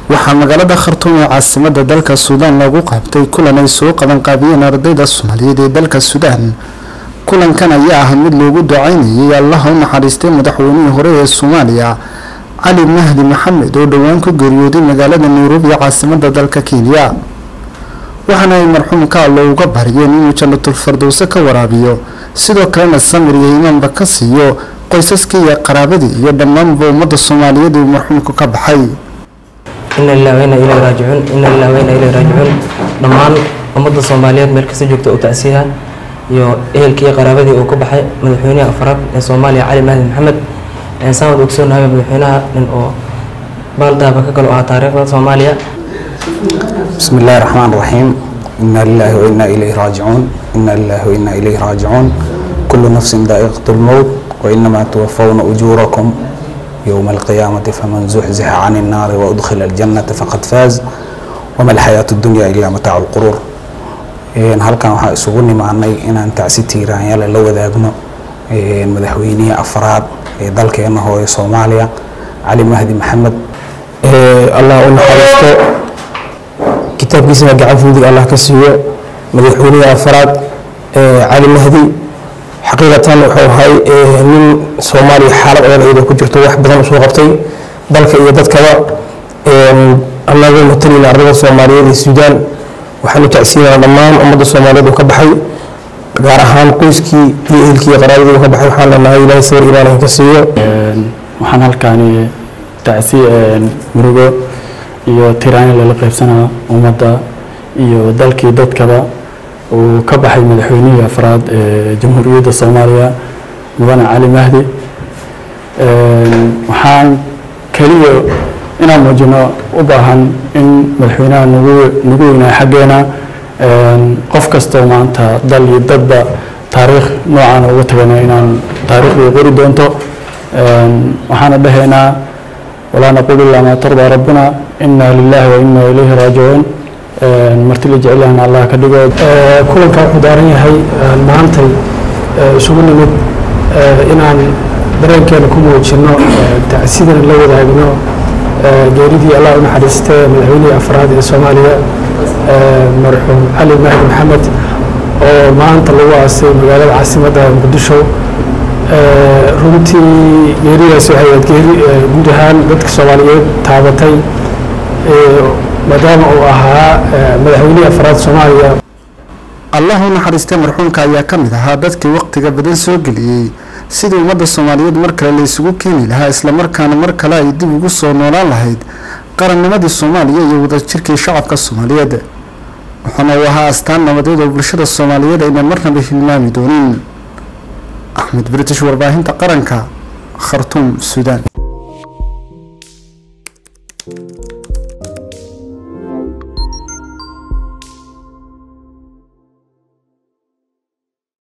waxaa magaalada khartuum ee caasimada dalka suudaan lagu qabtay kulan ay soo qaban qaabiyeen ardayda soomaaliyeed ee dalka suudaan kulankan ayaa ah mid loogu ducaynayay allaha u naxariistay madaxweynihii hore ee soomaaliya cali mahdi maxamed oo dhowaan ku geeriyooday magaalada nairobi ee caasimada dalka kenya waxaana ay marxuumka allo uga baryeen inuu jannatul fardowse ka waraabiyo sidoo kalena samir iyo imaanba ka siiyo qoysaskii iyo qaraabadii iyo dhammaanba ummadda soomaaliyeed uu marxuumku ka baxay ina lilah wayna ilayhi raajicuun ina lilah wayna ilayhi raajicuun dhammaan ummadda soomaaliyeed meel kasta joogta u tacsiyaha iyo ehelkii iyo qaraabadii uu ka baxay madaxweynaha afraad ee soomaaliya cali mahdi maxamed saan wad ogsoonahay madaxweynaha nin oo baaldaaba ka galo ahaa taariikhda soomaaliya بسم الله الرحمن الرحيم إنا لله وإنا إليه راجعون إنا لله وإنا إليه راجعون كل نفس ذائقة الموت وإنما توفون أجوركم يوم القيامة فمن زحزح عن النار وأدخل الجنة فقد فاز وما الحياة الدنيا إلا متاع القرور إن halkan waxaa isugu nimaanay inaan tacsi tiiraanyale la wadaagno madaxweynihii afraad ee dalkeena hooye soomaaliya cali mahdi maxamed allah u naxariisto kitaabkiisana gacan fudig allah ka siiyo madaxweynihii afraad cali mahdi xaqiiqatan wuxuu ahay nin soomaaliya xaalad adag iyadoo ku jirto wax badan usoo qabtay dalka iyo dadkaba anagoo matalina ardada soomaaliyeed ee suudaan waxaan u tacsiinana dhammaan ummadda soomaaliyeed uu ka baxay gaar ahaan qoyskii iyo ehelkii iyo qaraabadii uu ka baxay waxaan leenahay ilaahay sawir imaan ka siiyo waxaan halkaani tacsi murugo iyo tiraani lala qaybsanaa ummadda iyo dalkii dadkaba uu ka baxay madaxweynihii afraad ee jamhuuriyadda soomaaliya mudane cali mahdi waxaan keliya inaan muujino u baahan in madaxweynaha nagu nagu weynaa xaggeena qof kastoo maanta dal iyo dadba taariikh noocaana uga tagana inaan taariikhdii qori doonto waxaana dhahaynaa walaa naqulu ilaa maa tardaa rabbuna ina lilahi wa ina ilayhi raajicuun marti la jecelyahan allah ka dhigo kulanka wuxuu daaran yahay maantay isugu nimid inaan dareenkeena ku muujino tacsidan la wadaagno geeridii allah u naxariistee madaxweynihii afraad ee soomaaliya marxuum cali mahdi maxamed oo maanta lagu aasay magaalada caasimadda muqdisho runtii geeridaas waxay ahayd geeri guud ahaan dadka soomaaliyeed taabatay maadaama uu ahaa madaxweynihii afraad soomaaliya allah u naxariistay marxuumka ayaa ka mid ahaa dadkii waqtiga badan soo geliyey sidii ummadda soomaaliyeed mar kale la isugu keeni lahaa islamarkaana mar kale ay dib ugu soo noolaan lahayd qarannimadii soomaaliya iyo wadajirkii shacabka soomaaliyeed wuxuuna uu ahaa astaan nabadeed oo bulshada soomaaliyeed ayna marnaba hilmaami doonin axmed british warbaahinta qaranka khartuum suudaan